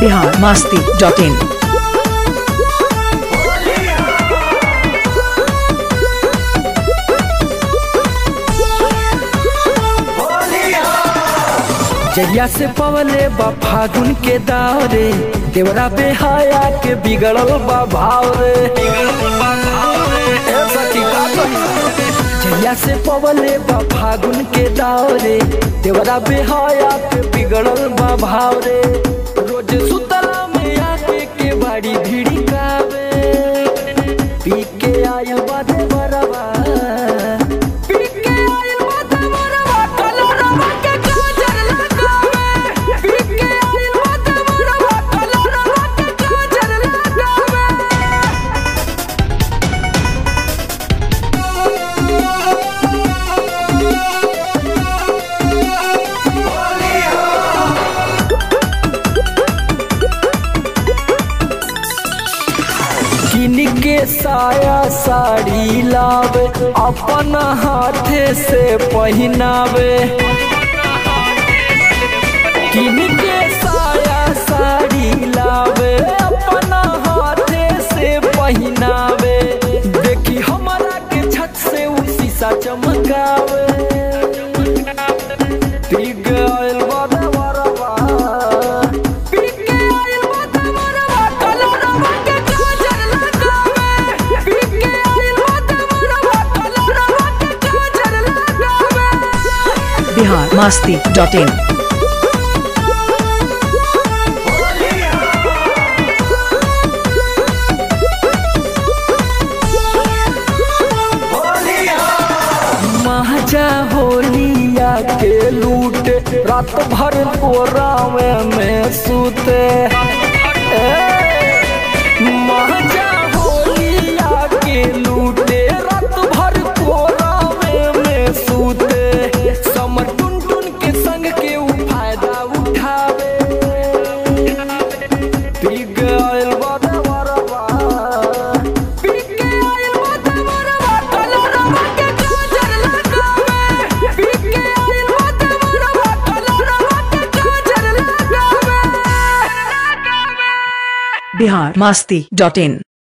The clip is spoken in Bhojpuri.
बिहार मास्ती डॉट इन जहिया से पवले बा फागुन के दावरे देवरा बेहाया के बिगड़ल बा भाव रे ए सखी का कही? जहिया से पवले बा फागुन के दावरे देवरा बेहाया के बिगड़ल बा भाव रे रोज सुतला में आके के बाड़ी भिड़ी कावे पी के आयु बादे बरवा पी के आयु बादे बरवा कलरवा के काजर लगावे पी के आयु बादे बरवा कलरवा के काजर लगावे किन के साया साड़ी लावे अपन हाथे से पहनावे किन के साया साड़ी लावे अपन हाथे से पहनावे देखी हमारा के छत से उ शीशा चमकावे पिग आइल बादे बरवा पिग आइल बादे बरवा कलरवा के काजर लगावे पिग आइल बादे बरवा कलरवा के काजर लगावे बिहार मास्ती डॉट इन महाजा होलिया के लूट रात भर कोरावे में सूते ए, महाजा होलिया के लूटे रात भर कोरावे में सूते समर टुन टुन के संग के उ फायदा उठावे पिग आइल बादे बरवा पिग आइल बादे बरवा कलरवा के काजर लगावे पिग आइल बादे बरवा कलरवा के काजर लगावे बिहार मास्ती डॉट इन